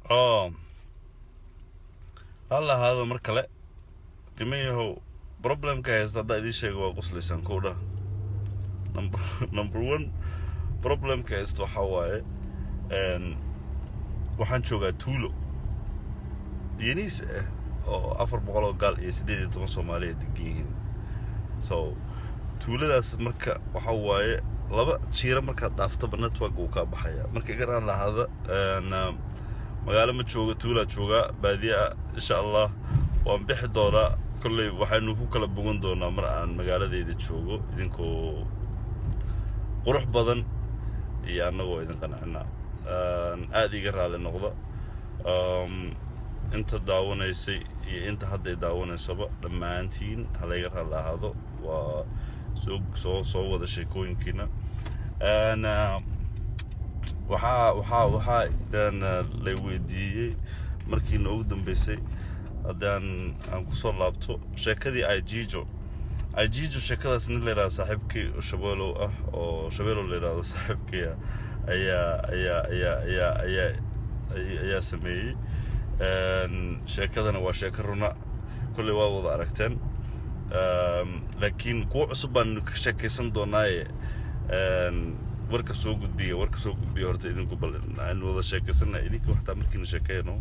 oo hal ahaado mar kale niman yahow problemka haysta haddaa idiin sheega waa quslaysaan kow dhah number number one problemka haysta waxaa waaye een, waxaan joogaa tuulo yaniis ah oo afar boqol oo gaal iyo siddeed iyo toban soomaaliya degan yihiin so tuuladaas marka waxa waaye laba jiiro markaad dhaaftaba network uu kaa baxaya marka igaraan lahaada een, um, magaalo ma jooga tuulaa joogaa baadiye ah insha allah waan bixi doonaa kolley waxaynu ku kala bogan doonaa mar aan magaaladeyda joogo idinkoo qurux badan iyo annagoo idin qancinaa Een, aad iga raali noqda Um, inta daawanaysay iyo inta hadday daawanaysaba dhammaantiin halayga raali ahaado waa soo soo soo wada sheekooyinkiina Een, uh, waxaa waxaa waxaa een, uh, lay weydiiyey markii noogu dambeysay haddaan aan kusoo laabto sheekadii aijijo aijijo sheekadaas nin la yidhahdo saaxiibkii shabeelow ah oo shabeelow la yidhahdo saaxiibkii ah ayaa ayaa ayaa ayaa ayaa ay- ayaa sameeyey Een, sheekadana waa sheeko runa kolley waa wada aragteen Een, laakiin kuwo cusub baan ka sheekaysan doonaaye Een, warka soo gudbiya warka soo gudbiya horta idinku bal aan wada sheekaysana idinka waxtaa markiina sheekeeyno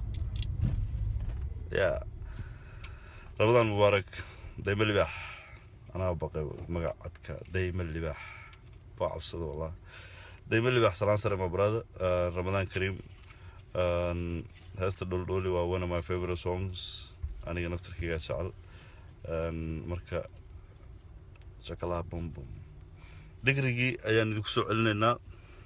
ya ramadaan mubaarak dayma libaax anaa baqay magac cadka dayma libaax waa cabsada wallah dayma libaax salaan sare ma brother Uh, ramadaan kariim Um, heesta dholdhooli waa one of my favorite songs aniga naftarkayga jecel Um, marka shakalaha bum bum digrigii ayaan idinku soo celinaynaa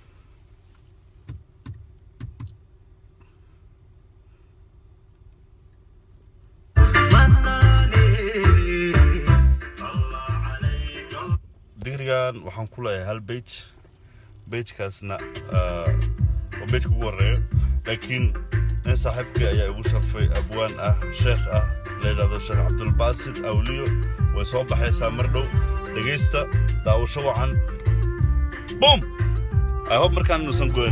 digrigan waxaan ku leeyahay hal bage bagekaasna uh, waa bageka ugu horeeya laakiin nin saaxiibkii ayaa igu sharfay abwaan ah sheekh ah la yidhahdo sheekh cabdulbaasid awliyo way soo baxaysaa mar dhow dhegaysta daawasho wacan bum i hope markaan inuusan goyn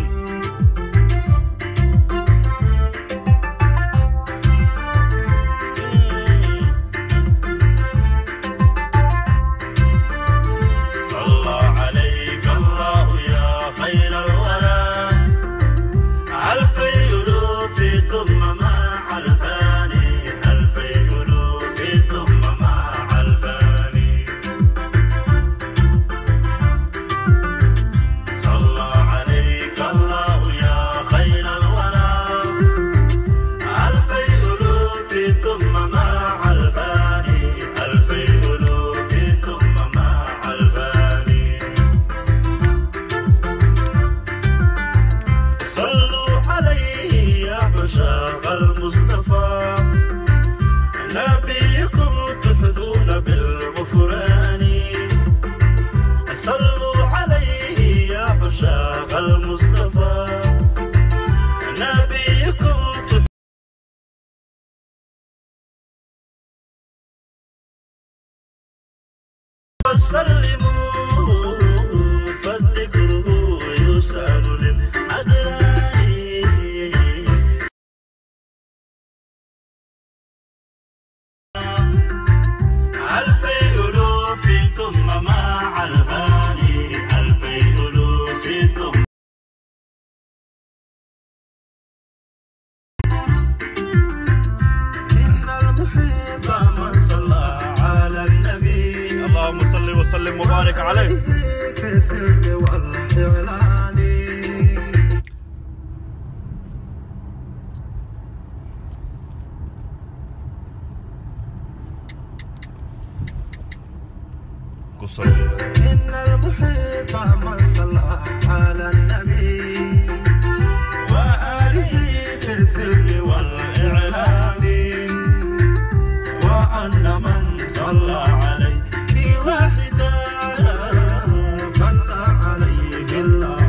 صلى عليك الله يا خير الورى ألفي ألوف ثم مع الفاني ألفي ألوف ثم مع الفاني صلى عليك الله يا خير الورى ألفي ألوف ثم مع الفاني ألفي ألوف ثم مع الفاني صلوا عليه يا عشاق المصطفى نبيكم تحظون بالغفران صلوا عليه يا عشاق المصطفى نبيكم تحظون وسلموا فالذكر يسأل للأدران ألفي ألوف ثم مع الفاني ألفي ألوف ثم إن المحب من صلى على النبي اللهم صل وسلم وبارك عليه في السر والإعلان قصر إن المحب من صلى على النبي وآله في السر والإعلان وأن من صلى عليه في واحدا صلى عليه الله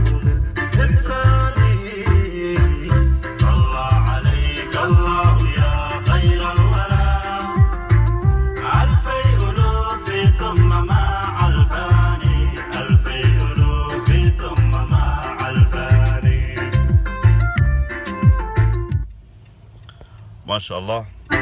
maasha allah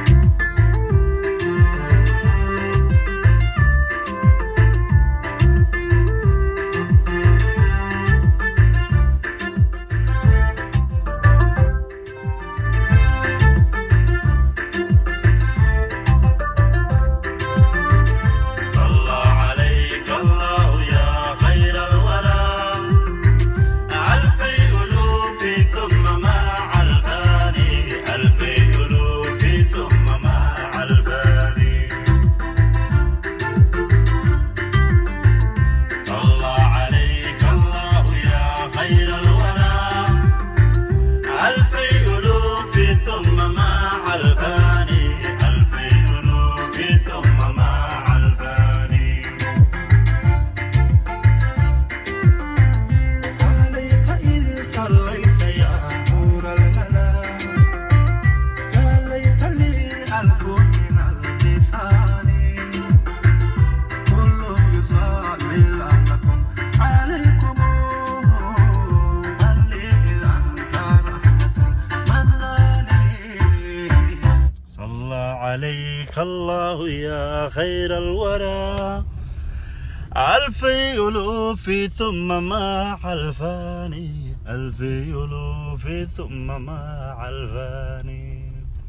صلى عليك الله يا خير الورى ألفي ألوف ثم مع الفاني ألفي ألوف ثم مع الفاني صلى عليك الله يا خير الورى ألفي ألوف ثم مع الفاني ألفي ألوف ثم مع الفاني عليك إذ صليت يا نور الملا يا ليت لي ألف من اللسان كل يصلي لكم عليكم هل لي إذا أنت رحمة المنان صلى عليك الله يا خير الورى ألفي ألوف ثم مع الفاني ألفي ألوف ثم مع الفاني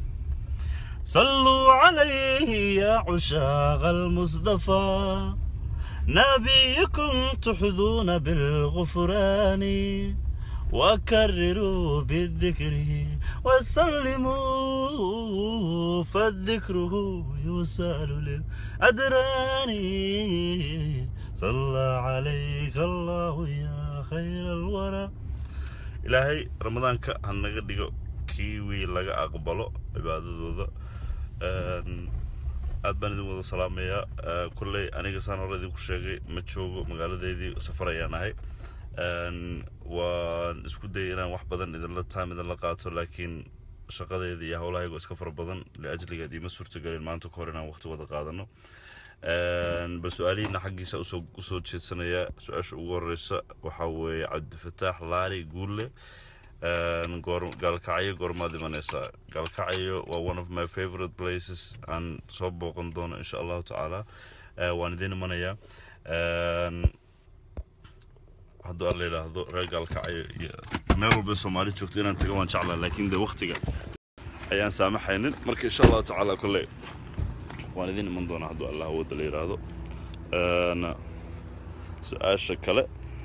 صلوا عليه يا عشاق المصطفى نبيكم تحظون بالغفران وكرروا بالذكر وسلموا فالذكر يسال للأدران صلى عليك الله يا خير الورى ilaahay ramadaanka ha naga dhigo kii wii laga aqbalo cibaadadooda Een, aad baan idin wada salaamayaa Ee, kolley aniga saan hore idinku sheegay ma joogo magaaladeydii safar ayaan ahay Een, waan isku dayay inaan wax badan idinla taam idinla qaato laakiin shaqadeeda iyo howlahaygo iska fara badan liajligeed ima suurtagelin maanta ka hor inaan waqti wada qaadano Een, bal su-aalihiina xaggiisa usoo usoo jeedsanaya su-aasha ugu horeysa waxaa weeye cabdifataax laali guulle Een, goor gaalkacyo goormaad imanaysaa gaalkacyo waa one of my favorite places aan soo booqan doono insha allahu tacaala Ee, waan idin imanayaa Een, hadduu alla yidhaahdo reer gaalkacyo iyo meel walba soomaali joogto inaan tago waan jeclaa laakiin de waqtiga ayaan saamaxaynin marka insha allahu tacaala kolley waan idin iman doonaa hadduu allah awoodda la yidhaahdo Een, su-aasha kale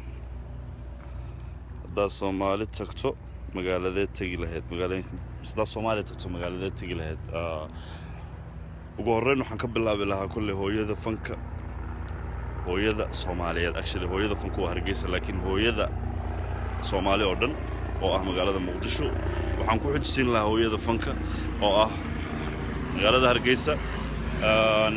haddaad soomaali tagto magaaladeed tegi lahayd magaalooyinka haddaad soomaaliya tagto magaaladeed tegi lahayd Ah, ugu horreyn waxaan ka bilaabi lahaa kolley hooyada fanka hooyada soomaaliyeed actually hooyada fanka waa hargeysa laakiin hooyada soomaali oo dhan oo ah magaalada muqdisho waxaan ku xujisiin lahaa hooyada fanka oo ah magaalada hargeysa Een,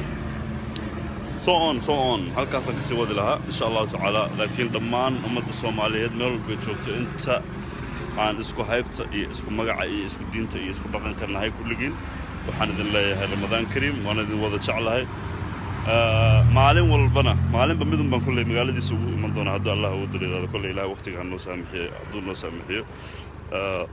so on so on halkaasaan kasii wadi lahaa insha allahu tacaala laakiin dhammaan ummadda soomaaliyeed meel walbay joogto inta aan isku haybta iyo isku magaca iyo isku diinta iyo isku dhaqanka nahay kulligiin waxaan idin leeyahay ramadaan kariim waan idin wada jeclahay Ee, maalin walbana maalinba midun baan kolley magaaladiisa ugu iman doonaa hadduu allah ugu daliiraado kolley ilaah waqtiga ha noo saamixiyo hadduu noo saamixiyo Ee,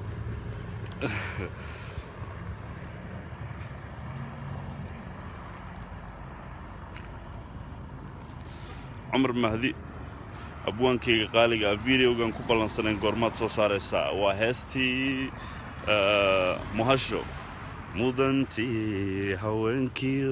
cumar mahdi abwaankayga qaaliga ah videogan ku ballansanayn goormaad soo saaraysaa waa heestii eh, muhasho mudantii haweenkiyo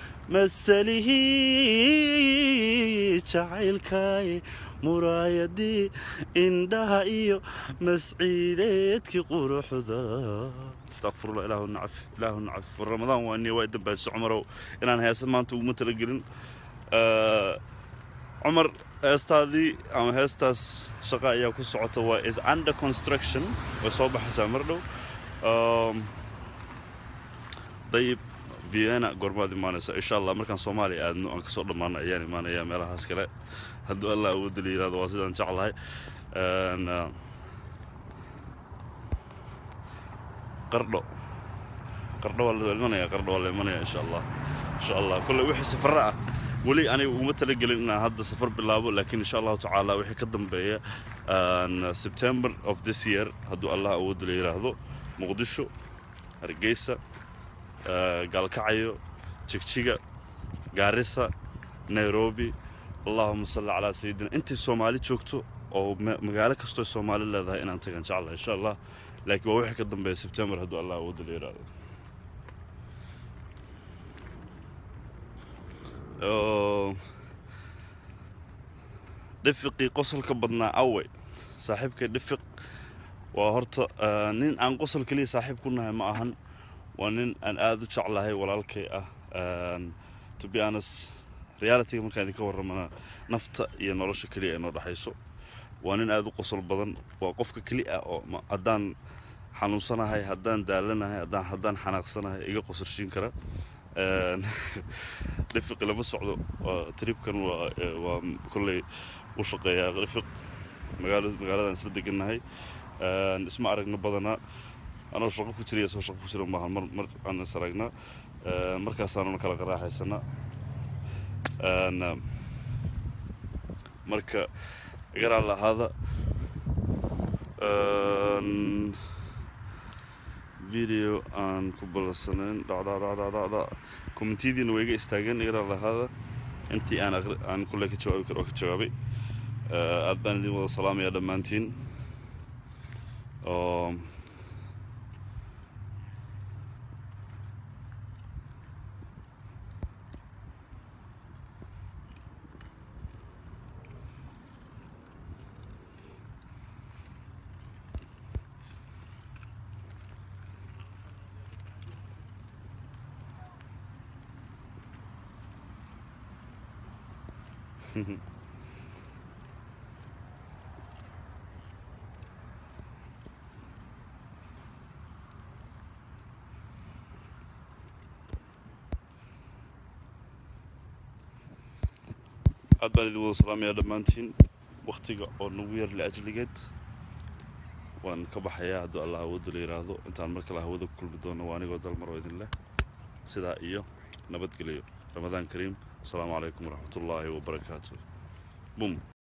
masalihii jacaylkaay muraayadii indhaha iyo masciideedkii quruxda astaqfirullah ilaahu nacaf ilaahu nacaf ramadaan waa niya waa dambaasho cumarow inaan heesa maanta uguma talagelin Eh, cumar heestaadii ama heestaas shaqa ayaa ku socota waa is under construction way soo baxaysaa mar dhow Um, dayib vienna goormaad imaanaysa insha allah markaan soomaaliya aadno aan kasoo dhammaano ayaan imaanaya meelahaas kale hadduu allah awoodda la yihahdo waa sidaan jeclahay And, uh, qardho qardho waa la imanaya qardho waa la imanaya insha allah insha allah kolle wixii safara ah weli aniga uguma talagelin inaan hadda safar bilaabo laakiin insha allahu tacaala wixii ka dambeeya um, september of this year hadduu allah awoodda la yidhaahdo muqdisho hargeysa eh, gaalkacyo jigjiga gaarisa nairobi allahuma salli calaa sayidina intay soomaali joogto oo ma- magaalo kastoo soomaali leedahay inaan tagan jeclahay insha allah laakiin waa wixii ka dambeeya sebtembar hadduu allah awoodda la yidhaahdo Oo, dhifiqii qosolka badnaa awey saaxiibkay dhifiq waa horta eh, nin aan qosol keliya saaxiib ku nahay ma ahan waa nin aan aada u jeclahay walaalkay ah And to be honest realityga markaan idinka warramana nafta iyo nolosha keliya ay noo dhexayso waa nin aada u qosol badan waa qofka keli ah oo ma- haddaan xanuunsanahay haddaan daalanahay haddaan haddaan xanaaqsanahay iga qosorshiin kara And dhifiqi lama socdo waa tripkan waa eh, waa kolley u shaqeeyaa dhifiq magaalo magaaladan isla degannahay And isma aragno badanaa anoo shaqo ku jira iyo soo shaqo ku jira maahan mar mar aan is aragnaa Eh, markaasaanuna kala qaraaxaysanaa And, um, marka garaa lahaada Een, video aan ku ballansanayn dhacdhacdhacdhacdha commentiyadiina way iga istaageen garaa lahaada intii aan aqri- aan kulle ka jawaabi karo oo ka jawaabay Eh, aad baan idin wada salaamayaa dhammaantiin oo aad baan idin wada salaamayaa dhammaantiin waktiga oo nagu yar liajligeed waan ka baxayaa hadduu allah awoodda la yidhaahdo intaan mar kale hawada ku kulmi doono waa anigoo dalmar oo idin leh sidaa iyo nabadgelyo ramadaan kariim asalaamu calaykum waraxmatullaahi wabarakaatu bum